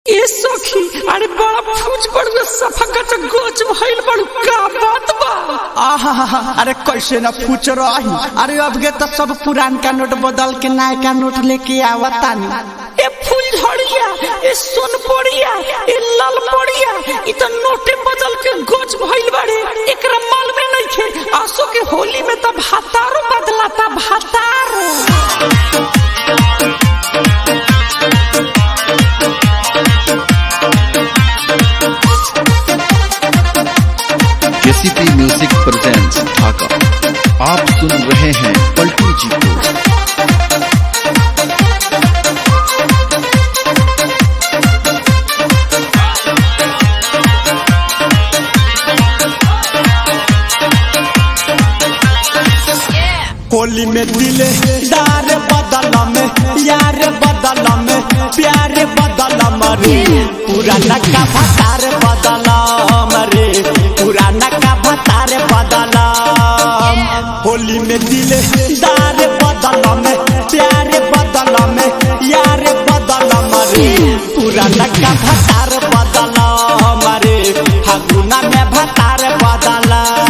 ए सखी अरे बड़ा फूज पड़ गया सफा का गोच भइल बड़ू का बात बा आहा अरे कैसे न पूछ रही अरे अब के तो सब पुरान का नोट बदल के नया का नोट लेके आवतानी ए फूल झड़िया ए सोन पड़िया ए लाल पड़िया इ तो नोटे बदल के गोच भइल बाड़े एकरा माल में नहीं खे आसो के होली में तो भातारो बदलाता भातारो केसीपी म्यूजिक प्रेजेंट्स ढाका आप सुन रहे हैं पलटू जी को होली में दिले दार बदल में यार बदल में प्यार बदल मरे पुराना का भतार बदल मरे पुराना का भतार बदल होली में दिले दार बदल में प्यार बदल में यार बदल मरे पुराना का भतार बदल मरे हगुना में भतार बदल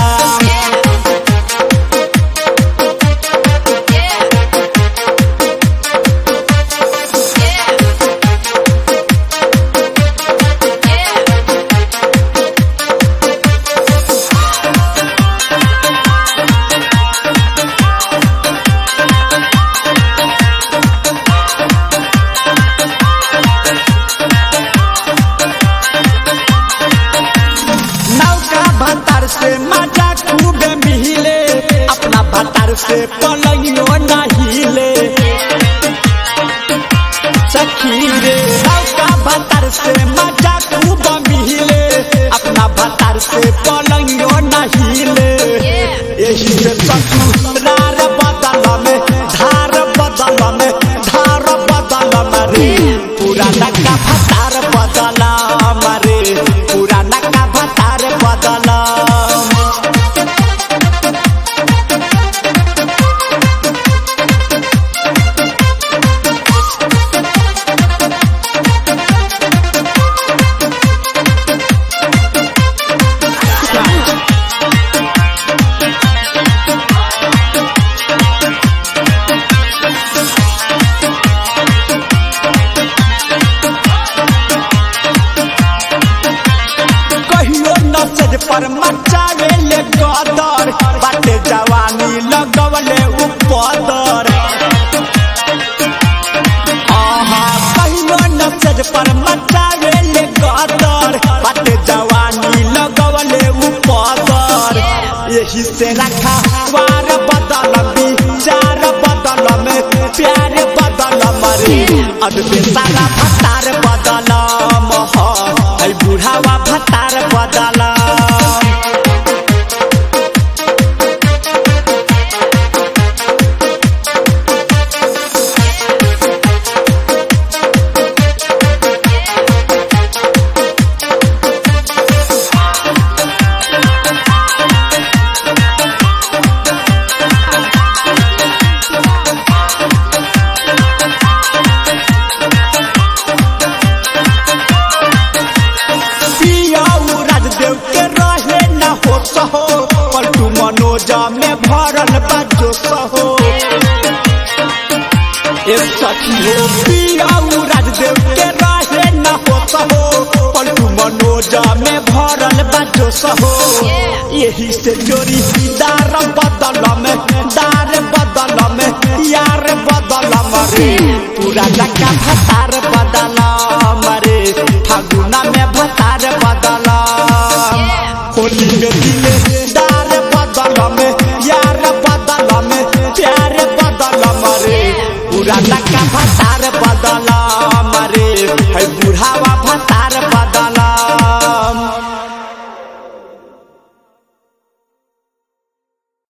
नौका भतार से मजा खूब मिले अपना भतार से पलंगियो नहिले सखी रे नौका भतार से मजा खूब मिले अपना भतार से पलंगियो नहिले यही से ससुरार बदल में धार बदल में धार बदल में रे पुराना का भतार बदल मरे पुराना का भतार बदल कहियो नसज पर मचावे ले गदर बाटे जवानी लगवले उपदर आहा कहियो नसज पर मचावे ले गदर बाटे जवानी लगवले उपदर यही से रखा वार बदल विचार बदल में प्यार बदल मरे अदबे सारा भतार बदल मह है बुढ़ावा भतार बदल पियाऊ राजदेव के रहे न हो सहो पलटू मनोजा में भरल बाजो सहो ए सखी हो पियाऊ राजदेव के रहे न हो सहो पलटू मनोजा में भरल बाजो सहो यही से जोड़ी दार बदल में दार बदल में यार बदल मरे पूरा लका भतार बदल मरे फागुना में भतार बदल होली में दिले दार बदल में यार बदल में प्यार बदल मरे पूरा लका भतार